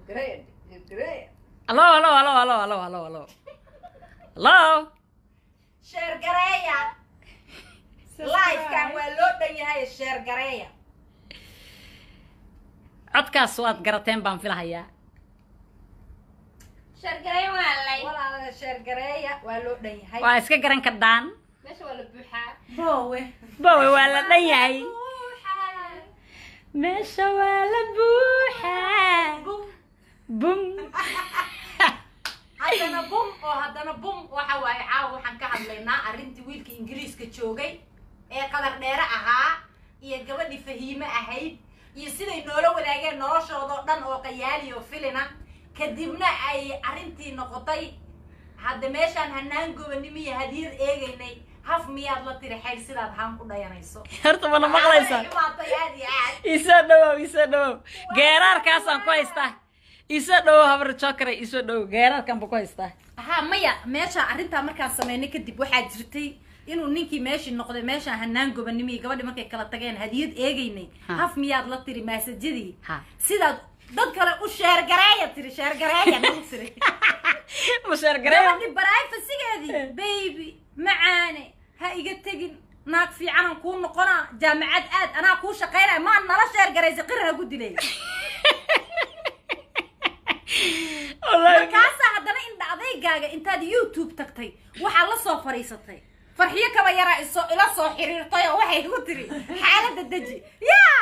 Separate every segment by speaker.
Speaker 1: sheergareeya sheergareeya
Speaker 2: allo allo allo allo allo allo allo allo
Speaker 1: sheergareeya livekan waa loo dhan yahay sheergareeya
Speaker 2: codkaas waad garateen baan filahayaa
Speaker 3: shargareyn waa lay
Speaker 1: walaalaha sheergareeya waa loo dhan yahay
Speaker 2: waa iska garan kardhaan
Speaker 3: meesha waa la buuxaa
Speaker 1: boowe
Speaker 2: bowe waa la dhan yahay
Speaker 3: buuxaa
Speaker 2: meesha waa la buuxaa bum
Speaker 1: haddana bum oo haddana bum waxa waaye caawa waxaan ka hadlaynaa arrintii wiilka ingiriiska joogay ee qadar dheere ahaa iyo gabadhii fahiime ahayd iyo siday noola wadaageen noloshoodao dhan oo qayaali oo filina kadibna ay arrintii noqotay hadda meeshaan hanaan gobanimo iyo hadiyad eegaynay haf miyaad la tiri xayl sidaad haan ku dhayanayso
Speaker 2: horta mana maqlaysaa
Speaker 1: xumaatay aad iyo aad
Speaker 2: isoo dhawow isoo dhawow geeraarkaasaan ku haystaa isoo dhawow habar jokare isoo dhawow geeraarkaan buu ku haystaa
Speaker 1: haa maya meesha arrintaa markaan sameynay kadib waxaa jirtay inuu ninkii meeshii noqday meeshaan hanaan gobanimo iyo gabadhi markay kala tageen hadiyad eegaynay
Speaker 2: Ha.
Speaker 1: haf miyaad la tiri maasajadii
Speaker 2: Ha.
Speaker 1: sidaad dad kale u sheergareeya tiri sheergareeya nagu tiri
Speaker 2: musheergareeyo
Speaker 1: gabadhi baraayfasigeedii baby macaane ha iga tegin naag fiicanan kuu noqonaa jaamacad aad anaa kuu shaqaynaya maa nala sheergaraysa qir ha ku dilay
Speaker 2: wallaahi
Speaker 1: markaasaa haddana indha adaygaaga intaad youtube tagtay waxaa la soo fadhiisatay farxiyo kaba yaraa iso ila soo xiriirtay oo waxay ku tiri xaaladda deji yaa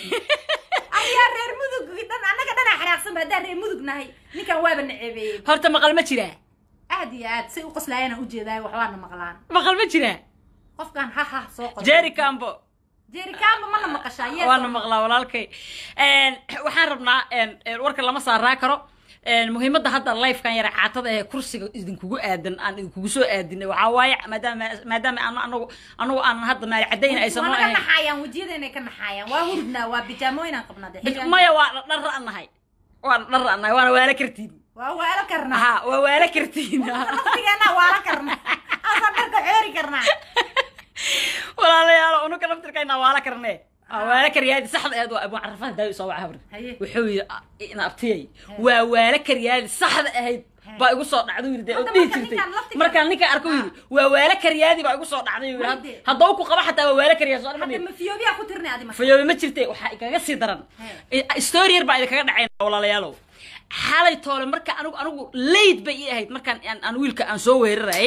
Speaker 1: ayaa reer mudug dhan annaga dhanaa xanaaqsanba haddaan reer mudug nahay ninkan waaba naceebeeyey
Speaker 2: horta maqal ma jiraa
Speaker 1: aad iyo aad say u qoslaayana ujeedaayo waxbaana maqlaan
Speaker 2: maqal ma jiraa
Speaker 1: qofkan ha ha soo qos
Speaker 2: jerry cambo
Speaker 1: jerikaanba mana maqashaa yes
Speaker 2: waana maqlaa walaalkay Een, waxaan rabnaa een, een, warka lama saaraa karo Een, muhiimadda hadda lifekan yara caatada ee kursiga idinkugu aadan aan idinkugu soo aadinay waxaa waaye maadaama maadaama aan anagu anagu aanan hadda maali cadayn aysan
Speaker 1: waa
Speaker 2: noo
Speaker 1: naga
Speaker 2: ahayn
Speaker 1: naxaayaan wejiyadeenay ka naxaayaan waa hurdnaa waa bijaamooyinaan qabnaa dee xilligan-
Speaker 2: maya waa dhar ra'nahay waa dhar ra'nahay waana waala kartiin
Speaker 1: waa waalo karnaa
Speaker 2: ha waa waala kartiin
Speaker 1: naftigeena waala karnaa asaan dharka xoori karnaa
Speaker 2: walaalayaal unuka naftirkayna waala karnee waa waala karyaadi saxda eed waa abu carafaha daawi soo waca habri
Speaker 1: Haye.
Speaker 2: wuxuu yidhi "Ah, ina abtiyay waa waala karyaadi saxda ahayd baa igu soo dhacday yidhi dee oo
Speaker 1: Hadda
Speaker 2: dhihi
Speaker 1: marka
Speaker 2: jirtay
Speaker 1: ninkaan laftiga-
Speaker 2: markaan ninkaan arko yidhi waa waala karyaadi baa igu soo dhacday yidhi
Speaker 1: Wayde.
Speaker 2: haddaba ku qaba xataa waa waala karyaadi soo
Speaker 1: hadda
Speaker 2: dhacday
Speaker 1: mafiyoobiyaa ku tirnay adi marka
Speaker 2: fayoobe ma jirte waxaa ikaga sii daran story yar baa idinkaga dhacayna walaalayaalow xalay toole marka anigu anigu layd bay ii ahayd markaan aan aan wiilka aan soo weerarayay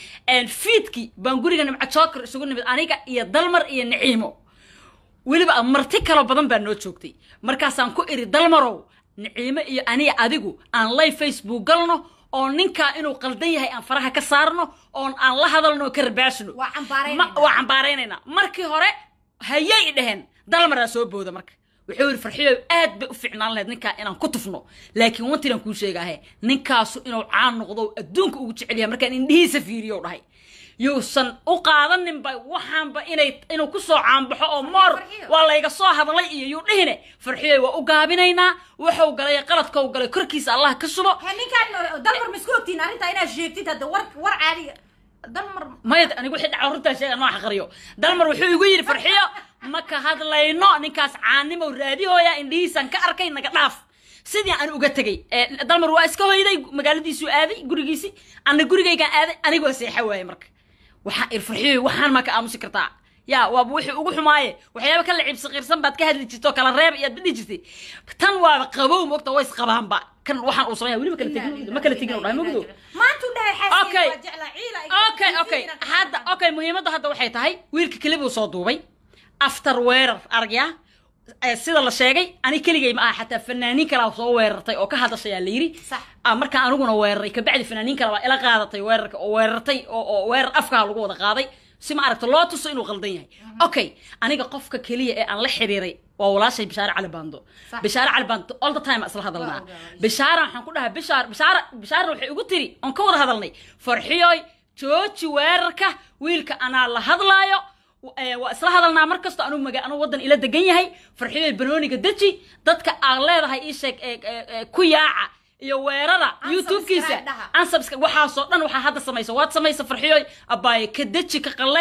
Speaker 2: fiidkii baan guriga nimca joker isugu nimid aniga iyo dalmar iyo naciimo weliba marti kaloo badan baa noo joogtay markaasaan ku iri dalmarow naciimo iyo aniga adigu aan live facebook galno oo ninkaa inuu qaldan yahay aan faraha ka saarno oon aan la hadalno oo ka rabaashno
Speaker 1: waa cambaaraynayna.
Speaker 2: Ma- waa cambaaraynayna markii hore hayay dheheen dalmaraa soo booda marka wuxuu yidhi farxiyo aad bay u fiicnaan lahayd ninkaa inaan ku tufno laakiin wantinan kuu sheegaahe ninkaasu inuu caan noqdo oo adduunka ugu jecel yahay markaan indhihiisa fiiriyo dhahay yuusan u qaadaninba waxaanba inay inuu kusoo caanbaxo oo moor
Speaker 1: Farxiyo.
Speaker 2: waa layga soo hadlay iyo yuu dhihine farxiyo waa u gaabinaynaa wuxuu galay qaladkau galay korkiisa allah ka subo
Speaker 1: he ninkaan dalmar ma isku ogtiin arrintaa inaad sheegtid hadda war war caadiga dalmar
Speaker 2: maya anigu wixii dhaca runtaa sheega noo xaqriyo dalmar wuxuu igu yidhi farxiyo ma ka hadlayno ninkaas caanimow raadihooya indhihiisaan ka arkay naga dhaaf sidii aan uga tegey Eh, dalmar waa iska hoyday magaaladiisuu aaday gurigiisii ana gurigaygaan aaday anigoo seexa waaye marka waxaa ir farxiyo waxaan maa ka aamusi kartaa yaa waaba wixii ugu xumaaye waxyaaba ka lacib saqiirsan baad ka hadli jirto kala reeb iyaad badhi jirtay tan waaba qabow mogta way isqabaanba kan waxaan uu sameeya weliba kala tegin ma kala tegin u dhahay mogdo
Speaker 1: maantuu dhahay
Speaker 2: Okay.
Speaker 1: xaaskeyga waa jeclaa ciila ay
Speaker 2: okay okay hadda okay muhiimadda hadda waxay tahay wiilka keli buu soo duubay after weerar aragyaa Eh, sida la sheegay ani keligay ma aha xataa fanaaniin kalaa soo weerartay oo ka hadashayaa la yidhi
Speaker 1: Sax.
Speaker 2: Ah, markaan aniguna weeraray kabacdi fanaaniin kale baa ila qaadatay weerarka oo weerartay oo oo weerar afkaa lagu wada qaaday si ma aragto loo tuso inuu qaldan yahay okay aniga qofka keliya ee aan la xiriiray waa walaashay bishaare cali baando
Speaker 1: Sax.
Speaker 2: bishaare cali baando all the time aan isla hadalnaa
Speaker 1: Waa ogahay.
Speaker 2: bishaara waxaan ku dhahaa bishaar bishaara bishaara waxay igu tiri oon ka wada hadalnay farxiyoy jooji weerarka wiilka anaa la hadlaayo Eh, waa isla hadalnaa mar kasto anuu maga anuu waddan ila degan yahay farxiyoy banooniga deji dadka aad leedahay ii sheeg eh, eh, eh, ku yaaca iyo weerara
Speaker 1: Unsubscribe
Speaker 2: youtube-kiisa
Speaker 1: dhaha.
Speaker 2: ansubscribe waxaasoo dhan waxaa hadda samaysa waad samaysa farxiyoy abaaye ka deji ka qalay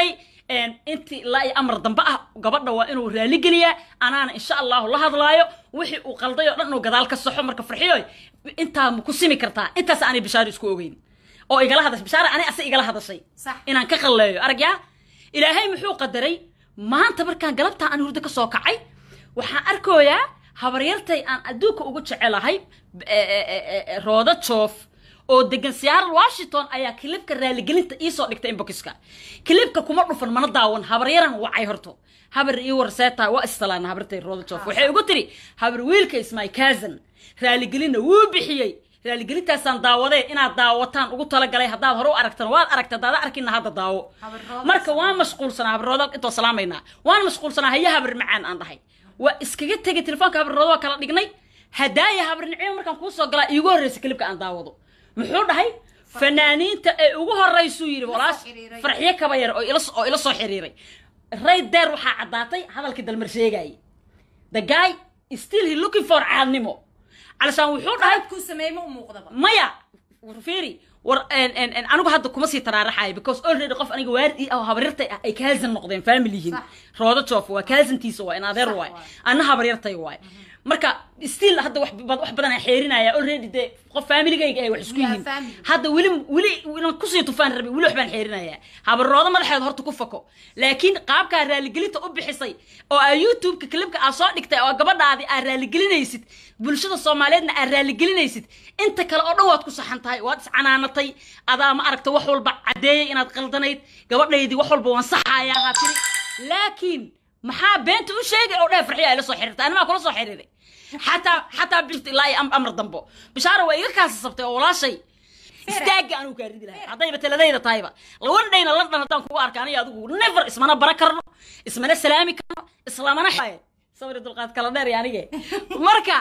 Speaker 2: intii ilaa iyo amar dambe ah gabadha waa inuu raaligeliyaa anaana insha allahu la hadlaayo wixii uu qalday oo dhan inuu gadaal ka saxo marka farxiyo intaa ma ku simi kartaa intaas aanay bishaaro isku ogeyn oo igala hadashay bishaara anay ase igala hadashay
Speaker 1: Sax.
Speaker 2: inaan ka qalleeyo aragyaa ilaahay muxuu qadaray maanta markaan galabtaa aan hurdo ka soo kacay waxaan arkoyaa habaryartay aan adduunka ugu jecelahay e- e- e- e- roodo joof oo degan seattle washington ayaa kilibka raaligelinta iisoo dhigtay inbokiska kilibka kuma dhufan mana daawan habaryaran wacay horto habar ii warseeta waa istalaana habartay roodo joof waxay ugu tiri habar wiilka is my cousin raaligelinna wuu bixiyey raaligelintaasaan daawadee inaad daawataan ugu talagalay haddaad hore u aragtan waad aragta haddaad arkina hadda daawo
Speaker 1: Habar Roodo
Speaker 2: marka waan mashquulsanaa habarroodo intoo salaamaynaa waan mashquulsanaa haya habar macaan aan dhahay waa iskaga tegay telefoonka habarroodo waa kala dhignay hadaaya habar nicimo markaan kuu soo galaa iigu horreysa kilibka aan daawado muxuu dhahay fanaaniinta ee ugu horreysuu yidhi walaash
Speaker 1: xiriiray.
Speaker 2: farxiyo kaba yar oo ila oo ila soo xiriiray right there waxaa caddaatay hadalkii dalmar sheegayay the guy is still he looking for caadnimo calashaan wuxuu dhahay
Speaker 1: qaladkuu sameeyey ma u muuqdaba
Speaker 2: maya war fiiri war en- en- en, anigu hadda kuma sii taraaraxayo because already qof aniga waardi ah oo habaryartay ah ay kaasan noqdeen family yihiin
Speaker 1: Sax.
Speaker 2: roodo joof waa kaasantiisa waa in adeer
Speaker 1: Sax
Speaker 2: waay
Speaker 1: waay.
Speaker 2: anna habaryartay waay marka still hadda wax bad- wax badan aan xeerinaya already dee qof familigayga ay wax isku
Speaker 1: We are
Speaker 2: yihiin
Speaker 1: family.
Speaker 2: hadda weli weli inaan kusii tufaan rabay weli wax baan xeerinaya habaroodo madaxeed horta ku fako laakiin qaabkaa raaligelinta u bixisay oo aa youtubeka klibka aa soo dhigtay oo gabadhaadi aa raaligelinaysid bulshada soomaaliyeedna aa raaligelinaysid inta kale oo dhan waad ku saxan tahay waad iscanaanatay adaa ma aragta wax walba caddeeyay inaad qaldanayd gabadhaydii wax walba waan saxayaa haa tiri laakiin maxaa beenta u sheegay oo dheer farxiya ay la soo xiriirtay animaa kula soo xiriiray xataa xataa bilt ilaa iyo am- amar dambo bishaara waa iga kaasasabtay oo walaashay istaaga anuu kaa ridi lahay haddayba taladayda tahayba laban dhayna london haddaan kugu arka aniga adigu never ismana bara karno ismana salaami karno islamana sabri dulqaad kala dheer iyo anige marka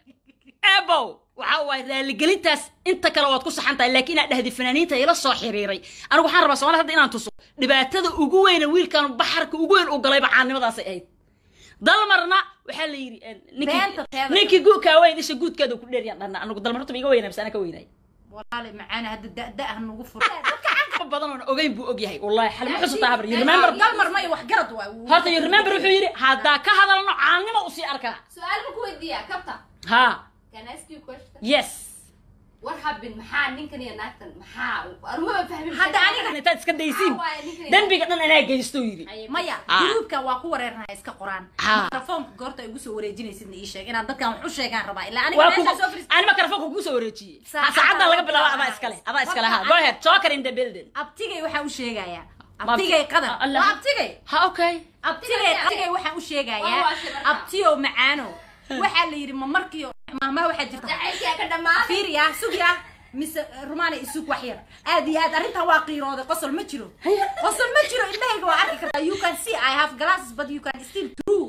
Speaker 2: ebow waxa waay raaligelintaas inta kale waad ku saxan tahay laakiin inaad dhahdi fanaaniinta ila soo xiriiray anigu waxaan rabaa soomaalida hadda inaan tuso dhibaatada ugu weyna wiilkan baxarka ugu weyn uu galayba caannimadaasay ahayd dalmarna waxaa la yidhi eh, ninkii-
Speaker 1: Beenta teeda.
Speaker 2: ninkii guukaa weyn isha guudkeeda ku dheeryan dhanna anigu dalmarta ma iga weynaa mise ana ka weynay
Speaker 1: walaali macaana hadda da-da-ah nagu fur
Speaker 2: ka badan oona ogeyn buu og yahay wallahi xal ma xusutaa habar you remember
Speaker 1: dalmar ma iyo wax garad waay
Speaker 2: horta you remember wuxuu yidhi haddaa ka hadalno caannimo usii arkaa
Speaker 3: Su'aal ma ku weydiiyaa kabta?
Speaker 2: ha
Speaker 3: Can I ask you a question?
Speaker 2: yes
Speaker 3: What happened? Maxaa ninkan iyo naagtan maxaa? Aruma fahmin.
Speaker 1: Hadda aniga-
Speaker 2: intaad iska daysiin
Speaker 3: Maxaa waaye ninkan iyo
Speaker 2: dembiga dhan anaa geysto yidhi
Speaker 3: naagtan?
Speaker 1: maya
Speaker 2: Ah.
Speaker 1: gruubka waa ku wareernaya iska qoraan
Speaker 2: Ah.
Speaker 1: mikrofoonka goorta ay igu soo wareejinaysidna ii sheeg inaan dadkan wax u sheegaan rabaa ilaa aniga
Speaker 2: waa
Speaker 1: meeshaa soo fariis
Speaker 2: ani makarafoonka kugu soo wareejiyey
Speaker 1: Saacadda
Speaker 2: saacadda laga
Speaker 1: laga
Speaker 2: bilaabo
Speaker 1: bilaabo.
Speaker 2: adaa iskale adaa iskale ha
Speaker 1: Horta
Speaker 2: go
Speaker 1: aniga-
Speaker 2: ahead joker in the building
Speaker 1: abtigay waxaa u sheegayaa
Speaker 2: Ma-
Speaker 1: abtigay qadar
Speaker 2: Allah.
Speaker 1: waa abtigay
Speaker 2: ha okay
Speaker 1: abtigay abtigay waxaan u
Speaker 3: Waa
Speaker 1: sheegayaa
Speaker 3: waashe marka.
Speaker 1: abtiyo macaano waxaa la yidhi ma markii maahmaha waxaa jirta
Speaker 3: Jacaylkii ka dhamaaday.
Speaker 1: fiiriya sugya mise rumaana isug wax yar aad iyo aad arrintan waa qiirooday qosol ma jiro qosol ma jiro indhahayga waa arki kartaa you can see i have glasses but you can still true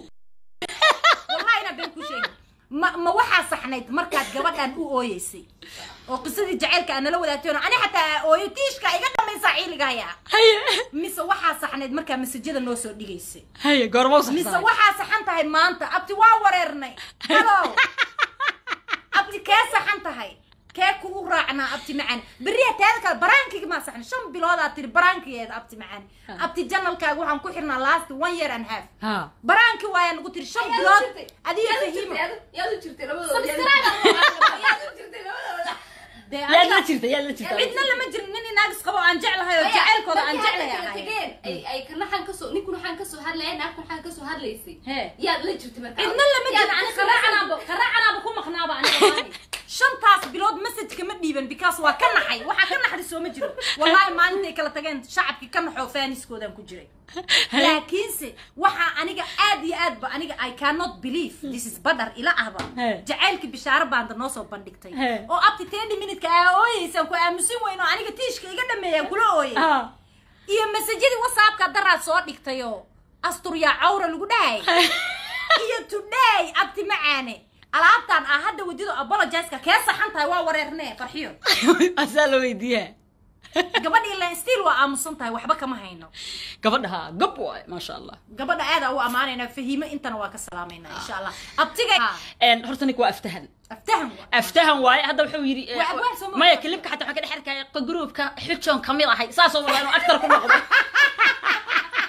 Speaker 1: wallahi ina been ku sheegin ma ma waxaa saxnayd markaad gabadhan u ooyeysay oo qisadii jacaylka aan nala wadaagtayno ani xataa ooyo tiishka iga dhamaysaa ciiliga hayaa
Speaker 2: haye
Speaker 1: mise waxaa saxnayd markaa masajada noo soo dhigaysay
Speaker 2: haye goorma
Speaker 1: mise waxaa saxan tahay maanta abti waa wareernay halo abti kee saxan tahay kee kugu raacnaa abti macaan beriya teeda kale baraankiga maa saxan shan biloodaa tiri baraankigeeda abti macaan abti janalkaaga waxaan ku xirnaa last one year and half
Speaker 2: ha
Speaker 1: baraanki waaya nagu tiri shan
Speaker 3: Yaad u
Speaker 1: bilood
Speaker 3: jirtay?
Speaker 1: adiga
Speaker 3: Yaad u
Speaker 1: fahiimo
Speaker 3: jirtay? Yaad- yaad u jirtay labadooda?
Speaker 1: Subscribe.
Speaker 3: Yaad u jirtay labadooda?
Speaker 1: dee
Speaker 2: yaad la
Speaker 1: aniga
Speaker 2: jirta yaad la jirta
Speaker 1: cidna lama jirin nin inaagis qabo aan jeclahay oo jacaylkooda aan
Speaker 3: Markii
Speaker 1: jeclahay
Speaker 3: hadda kala
Speaker 1: ahay
Speaker 3: tageen, ay ay kana xan kasoo ninku waxaan kasoo hadlaya naagtu waxaan kasoo hadlaysay
Speaker 1: Hee.
Speaker 3: yaad la jirtay markaa
Speaker 1: cidna lama
Speaker 3: Yaad
Speaker 1: jirin ani
Speaker 3: kasoo
Speaker 1: qaraacanaaba qaraacanaaba ku maqnaaba aniga wallahi. shantaas bilood messageka ma dhiiban because waa ka naxay waxaa ka naxday soo ma jiro wallahi maalintay kala tageen shacabkii ka naxoo faaniskoodaan ku jiray laakiinse waxaa aniga aad iyo aad ba aniga i cannot believe this is badar ila ahba
Speaker 2: He.
Speaker 1: jacaylkii bishaaro baanda noo soo bandhigtay
Speaker 2: He.
Speaker 1: oo abti tendy minutka aa ooyeysaan ku aamusin weyn oo aniga tiishka iga dhameeyaan kula ooyey
Speaker 2: ha
Speaker 1: iyo masajadii whatsappka daraad soo dhigtayoo asturyaa cawra lagu dhahay iyo today abti macaane alaabtan ah hadda wadido apologiska kee saxan tahay waa wareernee farxiyo
Speaker 2: asaa la weydiiyaa
Speaker 1: gabadhii len still waa aamusan tahay waxba kama hayno
Speaker 2: gabadha ha gob waay maasha allah
Speaker 1: gabadha aadaa u ammaanaynaa fahiimo intana waa ka salaamaynaa insha allah abtiga
Speaker 2: En, horta ninka waa aftahan
Speaker 1: aftahan waa
Speaker 2: aftahan waaye hadda wuxuu yidhi eh,
Speaker 1: Waa abwaan Soomaali.
Speaker 2: maya kilibka xataa waxaan ka dhex arkaya gruubka xujoon kamid ahay saasoo wada inuu actor ku noqdo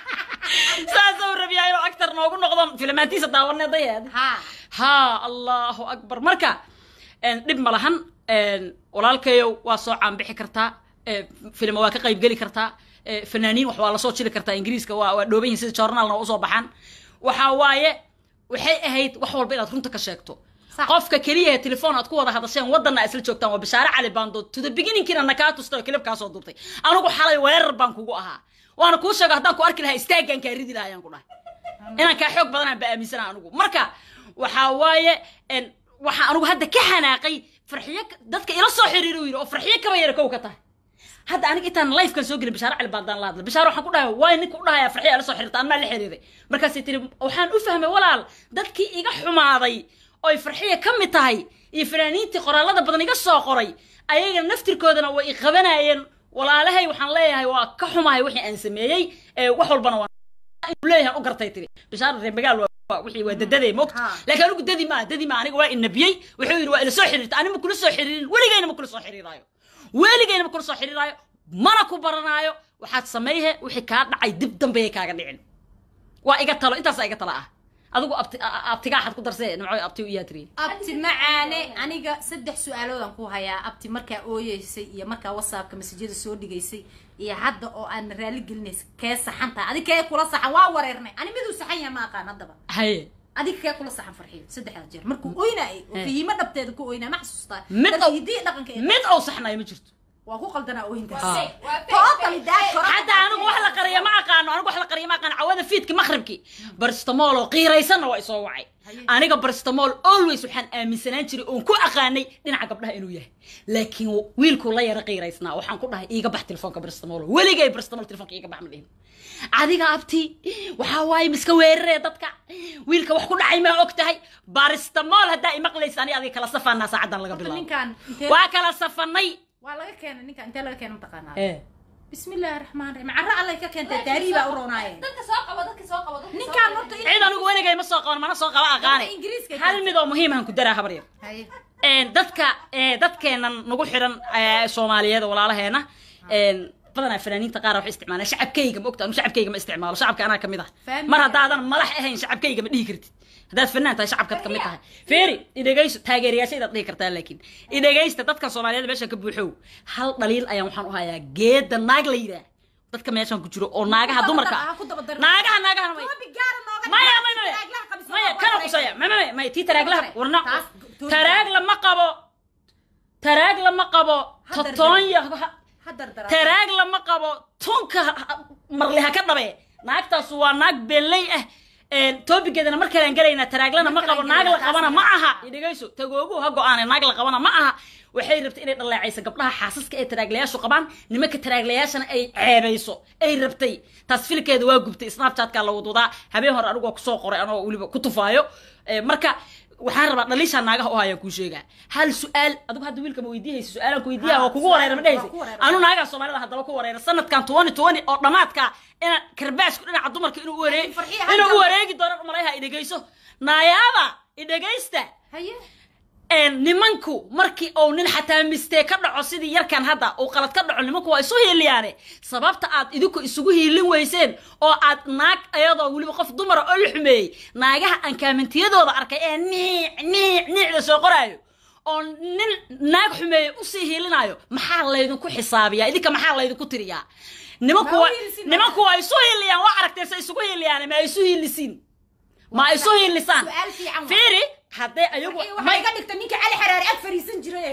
Speaker 2: saasuu rabiyaa inuu actor noogu noqdo filmaantiisa daawanee dayeed
Speaker 1: ha
Speaker 2: ha allahu akbar marka een, dhib ma lahan een, walaalkayow waa soo caanbixi kartaa ee, filma waa ka qaybgeli kartaa ee, fanaaniin wax waa lasoo jili kartaa ingiriiska waa waa dhooban yihin sida journalna waa usoo baxaan waxaa waaye waxay ahayd wax walba inaad runta ka sheegto
Speaker 1: Sax.
Speaker 2: qofka keliya ee telefoon aad ku wada hadasheen wadanna isla joogtaan waa bishaare cali baando to the beginningkiina nakaa tustay oo kilib kaa soo duubtay anigu xalay weerar baan kugu ahaa waana kuu sheego haddaan ku arki lahaa istaaggaan kaa ridi lahaa ayaan ku dhahay inaan kaa xoog badanaan ba aaminsana anigu marka waxaa waaye en, waxaa anigu hadda ka xanaaqay farxiyo ka- dadka ila soo xiriiri u yidhi oo farxiyo kaba yara kow ka tahay hadda aniga intaan lifekan soo gelin bishaare cali baandaan la hadla bishaare waxaan ku dhahay waay ninka u dhahaya farxiyo ala soo xiriirta anmaa la xiriiray markaasay tiri waxaan u fahmay walaal dadkii iga xumaaday oy farxiya ka mid tahay iyo fanaaniintii qoraalada badan iga soo qoray ayaga naftirkoodana way i qabanayeen walaalahay waxaan leeyahay waa ka xumahay wixii aan sameeyey ee wax walbana waa inuu leeyahay u gartay tiri bishaar reer magaal waa waa- wixii waa dadadee mogta
Speaker 1: Ha.
Speaker 2: laakiin anigu dadi maa dadi maa aniga waa inabiyey wuxuu yidhi waa ila soo xiriirta ani ma kula soo xiriirin weligayna ma kula soo xiriiraayo weligayna ma kula soo xiriiraayo mana ku baranaayo waxaad samayhe wixii kaa dhacay dib dambeeyay kaaga dhicin waa iga talo intaasaa iga talo ah adigu abti a- a- abtigaaxad ku darsee nimco abti u iyaa tiri
Speaker 1: abti macaane aniga saddex su-aaloodaan ku hayaa abti markaa ooyeysay iyo markaa whatsappka masajyada soo dhigaysay iyo hadda oo aan raali gelinaysa kee saxan tahay adig kee kula saxan waa wareernay ani miduu saxan yahay ma aqaan haddaba
Speaker 2: haye
Speaker 1: adiga kee kula saxan farxiyo saddexda jeer markuu oynaayay oo
Speaker 2: Eh.
Speaker 1: fahiimo dhabteeda ku oynaa ma xasuustaa
Speaker 2: Mid
Speaker 1: dadka
Speaker 2: oo-
Speaker 1: hidiya dhaqanka ee
Speaker 2: mid ou saxnayo ma jirto
Speaker 1: waa ku qaldanaa ooyintaas
Speaker 2: Ah.
Speaker 3: Waa fake,
Speaker 1: tootali
Speaker 3: fake,
Speaker 1: daad
Speaker 3: fake.
Speaker 1: kora
Speaker 2: حتى انا wax la qariyo ma aqaano anigu wax la qariyo ma aqaano cawada fiidki maqribki barstamol oo qiiraysanna waa isoo wacay
Speaker 1: Haye.
Speaker 2: aniga barstamol always waxaan aaminsanaan jiray oon ku aqaanay dhinaca gabdhaha inuu yahay laakiin wiilkuu la yara qiiraysnaa waxaan ku dhahay iiga bax telefoonka barstamol weligay barstamol telefoonka iiga bax ma dhihin adiga abti waxaa waaye miska weeraree dadka wiilka wax ku dhacay maa og tahay baristamol haddaa imaqlaysa ani adiga kala safaanaa saacadan laga bilaabo
Speaker 1: ninkaan intee
Speaker 2: waa kala safanay
Speaker 1: waa laga keenay ninkaan intee laga keenay mataqaanaa
Speaker 2: Eh.
Speaker 1: bismi illaahi raxmaan raxiim carro allay ka keentay taarihi baa u roonaaye
Speaker 3: dadka soo qabo dadka soo qabo dadka soo
Speaker 1: ninkaan
Speaker 3: qabo.
Speaker 1: horta
Speaker 2: cid anigu weligay ma soo qaban mana soo qaba aqaane
Speaker 1: Dadka Ingiriiska
Speaker 2: hal mid oo muhiim aan ku daraa habar yar
Speaker 1: haye
Speaker 2: Een, dadka ee, dadkeenan nagu xiran ee, soomaaliyeed oo walaalaheena een, badanaa fanaaniinta qaar waxay isticmaalaan shacabkayga ma ogta anu shacabkayga ma isticmaalo shacabka anaa kamid ah
Speaker 1: Fahmi.
Speaker 2: mar haddaadan madax ahayn shacabkayga ma dhihi kartid haddaad fanaan tahay shacabkaad kamid tahay feeri idhegayso taageerayaashaydaad dhihi kartaa laakiin idhegaysta dadka soomaaliyeed meesha ka buuxow hal dhaliil ayaan waxaan u hayaa geeda naag la yidhaah dadka meeshan ku jiro oo naagaha dumarka
Speaker 1: Ha ku daba dar-
Speaker 2: naagaha naagaha may
Speaker 1: Toobi gaara nooga
Speaker 2: maya
Speaker 1: dhigay.
Speaker 2: maya maya
Speaker 1: Taraaglaha qabisa
Speaker 2: maya
Speaker 1: waa
Speaker 2: kana
Speaker 1: wareeg.
Speaker 2: qusaya maya maya maya tii taraaglaha
Speaker 1: Taas-
Speaker 2: warna
Speaker 1: taas-
Speaker 2: taraag lama qabo taraag lama qabo
Speaker 1: Hadar-
Speaker 2: totonya
Speaker 1: Ha dardara.
Speaker 2: taraag lama qabo tunka marli ha ka dhabe naagtaas waa naag beelley ah toobigeedana mar kalean gelaynaa taraaglana ma
Speaker 1: Mar
Speaker 2: qabo
Speaker 1: kalean
Speaker 2: naag la
Speaker 1: gelaynaa,
Speaker 2: qabana
Speaker 1: taas
Speaker 2: ma
Speaker 1: ma
Speaker 2: aha idhegayso tagoogu ha go-aane naag la qabana ma aha waxay rabtay inay dhaleecayso gabdhaha xaasaska ee taraaglayaashu qabaan nimanka taraaglayaashana ay ceebayso ay rabtay taas filkeeda waa gubtay snapchatka la wadudaa habeen hore anigoo kusoo qoray anoo weliba ku tufaayo Eh, marka waxaan rabaa dhaliishaa naagaha u hayaan kuu sheegaa hal su-aal adigu hadda wiilka ma weydiihaysa su-aalaan ku weydiiyaa
Speaker 1: Ha,
Speaker 2: waa kugu
Speaker 1: su-aal-
Speaker 2: wareera ma dhehaysa
Speaker 1: waa ku wareera.
Speaker 2: anu naagaha soomaalida haddaba ku wareera sanadkan tobani tobani oo dhammaadka inaan karbaashku dhinaca dumarka inuu u wareeg
Speaker 1: Farxiyo
Speaker 2: inuu u
Speaker 1: hadda-
Speaker 2: wareegi doono malayha idhegayso naayaaba idhegaysta
Speaker 1: haye
Speaker 2: een, nimanku markii uu nin xataa mistee ka dhaco sidii yarkan hadda uu qalad ka dhaco nimanku waa isu hiiliyaane sababta aad idinku isugu hiilin weyseen oo aad naag ayadoo weliba qof dumara oo la xumeeyey naagaha aan kaamintiyadooda arkay ee niic niic niicda soo qoraayo oo nin naag xumeeye usii hiilinayo maxaa laydinku xisaabiyaa idinka maxaa laydinku tiriyaa nimanku
Speaker 1: Ma u
Speaker 2: waa
Speaker 1: hiilisin
Speaker 2: nimanku waa isu hiiliyaan waa aragtee se isugu hiiliyaane ma isu hiilisiin ma isu hiilisaan
Speaker 1: Su'aal fiican waa.
Speaker 2: fiiri hadday ayagu
Speaker 1: Farxiyo waxay iga dhigtay ninka cali xaraare ag fariisan jiray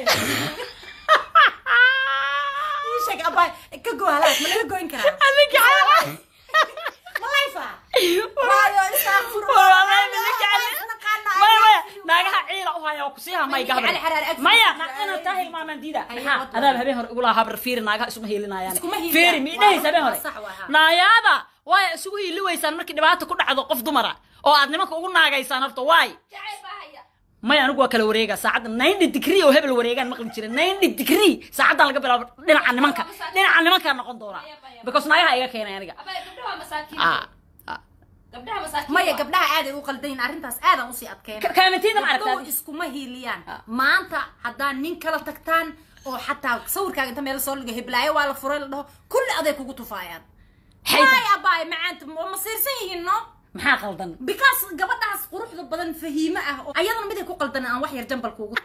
Speaker 1: Ii sheeg abaa ka goo halaas ma laga goyn karaa
Speaker 2: Adinka cali-
Speaker 1: ma layfa waayo istaaqfurullah.
Speaker 2: Walaalahay, adinka cali-
Speaker 1: Isnaqaana,
Speaker 2: Maya, maya,
Speaker 1: ayaga-
Speaker 2: naagaha ciila u haya oo kusiiha may
Speaker 1: Ninka
Speaker 2: gabadha
Speaker 1: cali xaraare ag
Speaker 2: maya
Speaker 1: fariisan jiray.
Speaker 2: inaan taa hilmaamaan diida
Speaker 1: Haye,
Speaker 2: maxaa
Speaker 1: wad-
Speaker 2: adaaba habeen hore igula habar fiiri naagaha isuma hiilinayaan
Speaker 1: Iskuma hiiliyaan.
Speaker 2: fiiri mi idhahaysa habeen
Speaker 1: Waa
Speaker 2: hore
Speaker 1: sax waa, ha.
Speaker 2: naayaada waaya isugu hiili weysaan markii dhibaata ku dhacdo qof dumara oo aad nimanka ugu naagaysaan horta waay
Speaker 3: Jacayl baa haya.
Speaker 2: maya anigu waa kala wareega saacadda ninety degree oo hebel wareegaan maqli jira ninety degree saacaddan laga bilaabo dhinaca nimanka dhinaca nimankaa noqon doona because naagaha iga keenay aniga
Speaker 3: Abay, gabdhaha waa masaakiin.
Speaker 2: Ah, ah.
Speaker 3: Gabdhaha masaakiin
Speaker 1: maya
Speaker 3: waa.
Speaker 1: gabdhaha aaday u qaldayn arrintaas aadaan usii adkeyn
Speaker 2: Ka- kaamintiida ma
Speaker 1: gabdhuhu
Speaker 2: aragtaa
Speaker 1: iskuma hiiliyaan
Speaker 2: Ah.
Speaker 1: maanta haddaan nin kala tagtaan oo xataa sawirkaaga inta meel soo dhigo heblaayo waa la furay la dhaho kulli aday kugu tufaayaan
Speaker 2: Xayda.
Speaker 1: waay abaay macaanta ma ma siirsan yihiin no
Speaker 2: maxaa qaldan
Speaker 1: because gabadhaas quruxda badan fahiime ah oo ayadana mid ay ku qaldan aan wax yar jambalka ugu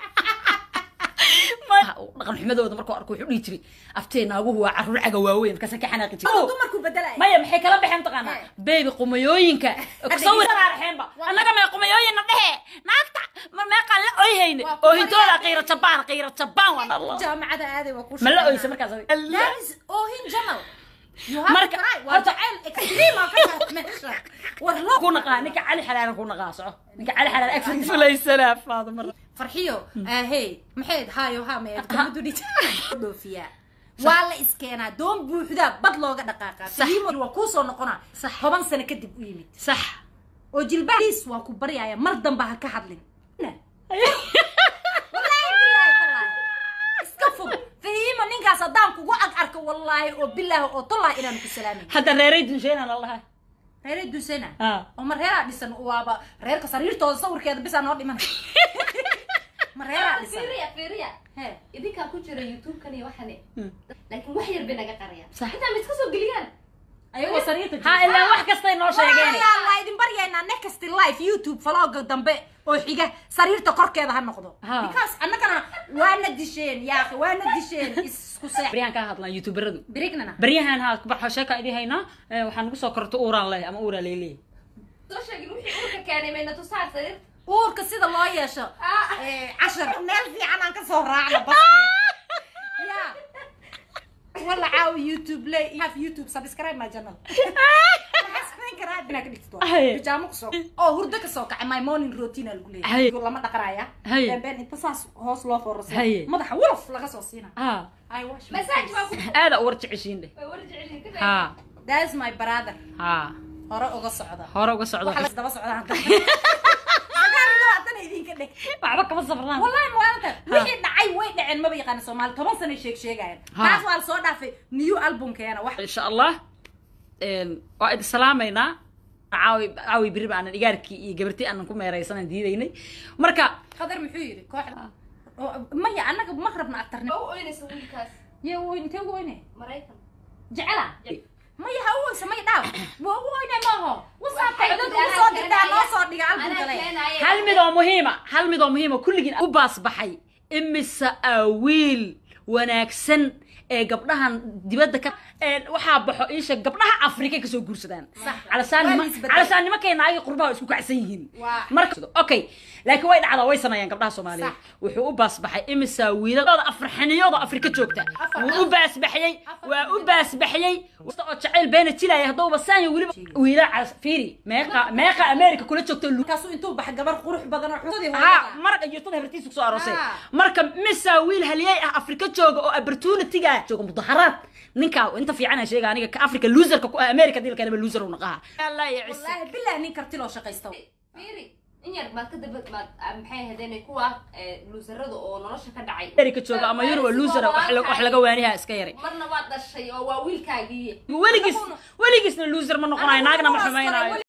Speaker 2: dhaqan xumadooda markuu arko wuxuu dhihi jiray aftee naaguhu waa caruur caga waaweyn markaasa ka xanaaqi jiray
Speaker 1: oo dumarku bedelaya
Speaker 2: maya maxay kala baxeen taqaanaa
Speaker 1: Eh.
Speaker 2: beebi qumayooyinka sawir raarxeenba annaga mee qumayooyinna dhehe naagta ma meeqaan la oyhayne
Speaker 1: Waa ku
Speaker 2: oohintooda
Speaker 1: maryaa.
Speaker 2: qiiro jabaan qiiro jabaan waan allah
Speaker 1: jaamacada aaday waa ku
Speaker 2: ma la oysa markaas
Speaker 1: That is oohin jamal You have
Speaker 2: Marka-
Speaker 1: to try. waa
Speaker 2: horta-
Speaker 1: jacayl extreme oo ka tahay meesha war loo
Speaker 2: ku naqaa ninka cali xalaalan ku naqaa soco ninka cali xalaal ag fulaysanaa faado mar
Speaker 1: farxiyo ahey maxayd hayo ha meed kamadu dhit dhoofiyaa waa la iskeenaa doon buuxdaa bad looga dhaqaaqaa
Speaker 2: Sax.
Speaker 1: fahiimo waa kuu soo noqonaa
Speaker 2: Sax.
Speaker 1: toban sano kadib u yimid
Speaker 2: sax
Speaker 1: oo jilbahiis waa ku baryaya mar damba ha ka hadlin wallaahi bilaahi tallaahi iska fog fahiimo ninkaas haddaan kugu ag arko wallaahi oo bilaahi oo tallaahi inaan ku salaamin
Speaker 2: hadda reeray dunsheena lalahay
Speaker 1: reere dusena
Speaker 2: Ah.
Speaker 1: oo ma reeraa dhisan waaba reerka sariirtooda sawirkeeda bisaa noo dhiman ma reeraa dhisan
Speaker 3: fiiriya fiiriya
Speaker 1: he
Speaker 3: idinkaa ku jira youtube-kan iyo waxane
Speaker 2: Hmm.
Speaker 3: laakiin wax yar bay naga qarayaan
Speaker 2: Sax.
Speaker 3: intaa ma iska soo geliyaan
Speaker 1: ayagoo sariirta
Speaker 2: ha ilaa wax kastay noo sheegeen
Speaker 1: la idin baryaynaa next live youtube vlogga dambe oo xiga sariirta korkeeda ha noqdo
Speaker 2: Ha.
Speaker 1: because annagana waana disheen yaaqi waana disheen isku seex
Speaker 2: baryahan ka hadlaan youtuberadu
Speaker 1: birignana
Speaker 2: baryahan ha barxo sheeka idin haynaa Eh, waxaa nagu soo korto uuraan leh ama uuraa leeleey
Speaker 3: soo sheegin wixii urka keenay mayna tusaa sariir
Speaker 1: uurka sida loo yeesho
Speaker 3: Ah.
Speaker 1: eh, cashar meel fiican aan kasoo raacno baske ya wala caawi youtube le have youtube subscribe my channel Maxaa samayn karaa inaa ka dhigto
Speaker 2: Haye.
Speaker 1: bijaamo kusoo oo hurdo kasoo kacay my morning routine aa lagu
Speaker 2: Haye.
Speaker 1: leeyahay lama dhaqanaya
Speaker 2: Haye.
Speaker 1: been inta saas hoos loo
Speaker 2: Haye.
Speaker 1: foorasay madaxa wolof laga soo siina
Speaker 2: ah
Speaker 1: I wash my
Speaker 3: masaaj baa
Speaker 1: face.
Speaker 3: ku
Speaker 2: aada u war jeceshiin dheh
Speaker 3: way war jecelyihin ka
Speaker 2: ha
Speaker 1: that is my brother
Speaker 2: ha
Speaker 1: hore uga socda
Speaker 2: hore uga socdo
Speaker 1: waxa la daba socda hadda sagaal ilaa haddana idinka dheg
Speaker 2: waxba kama safrnaan
Speaker 1: wallahi maalinta wixii dhacay way dhaceen maba yaqaana soomaali toban sano sheeg sheegayaan
Speaker 2: Ha.
Speaker 1: taas waa la soo dhaafay new albumkeena wax
Speaker 2: insha allah een, waa idin salaamaynaa caawi caawi beri baanan igaarkii iyo gabartii aanan ku meeraysanan diidaynay marka
Speaker 1: qadar muxuu yidhi kooxda oo- maya annaga ma rabna agtarni
Speaker 3: waa u oynaysa wiilkaas
Speaker 1: ye uu intee ugu oyne
Speaker 3: maraykan
Speaker 1: jecela maya ha u oysa maya dhaaw waa ugu oyne maaho wasaabka
Speaker 3: Waxay
Speaker 1: codad
Speaker 3: tidhi
Speaker 1: ugu soo
Speaker 3: anaa
Speaker 1: dirtaa noo
Speaker 3: keenaya.
Speaker 1: soo dhiga
Speaker 3: anaa
Speaker 1: albumkale
Speaker 3: keenaya
Speaker 2: hal mid oo muhiima hal mid oo muhiima kulligiin u baas baxay imise aa wiil wanaagsan ee gabdhahan dibadda ka ee waxaa baxo iisha gabdhaha afrika kasoo guursadaan
Speaker 1: Sax.
Speaker 2: calasaan
Speaker 1: Waa
Speaker 2: nima
Speaker 1: la isbedelay.
Speaker 2: calasaan nimankayna ayaga qurbaha isku kacsan yihiin
Speaker 1: Waa.
Speaker 2: marka okay laakiin way dhacdaa way sameeyaan gabdhaha soomaaliyeed
Speaker 1: Sax.
Speaker 2: wuxuu u baasbaxay imisa wiiladooda afarxaniyooda afrika joogta
Speaker 1: Afar.
Speaker 2: wuu u baasbaxyey
Speaker 1: Afar.
Speaker 2: waa u baasbaxyey wasta oo jacayl beena jilaya haddauba saanya weliba wiila calas fiiri meeqa meeqa america kula joogto lu
Speaker 1: markaasuu intuu baxa gabar qurux badan oo xusadii
Speaker 2: ha marag iyo tad habartiisa kusoo aroosay
Speaker 1: Ah.
Speaker 2: marka misa wiil halyey ah afrika jooga oo opportunity-ga jooga mudaharaad ninka inta fiican sheega aniga ka africa loserka ku ah america dilka anaba loser u naqaha allah ya cisa
Speaker 1: wallaahi bilahi nin karti loo shaqaysta
Speaker 3: fiiri in yar baad ka daba baad ah, maxay ahaydeen kuwa eh, luusarada oo nolosha ka dhacay
Speaker 2: america jooga ama yurub waa loser wax la- wax laga waaniha iska yaray
Speaker 3: marna waad dhashay oo waa wiilkaagii
Speaker 2: weligiis weligiisna loser ma noqonayo naagna ma xumaynayo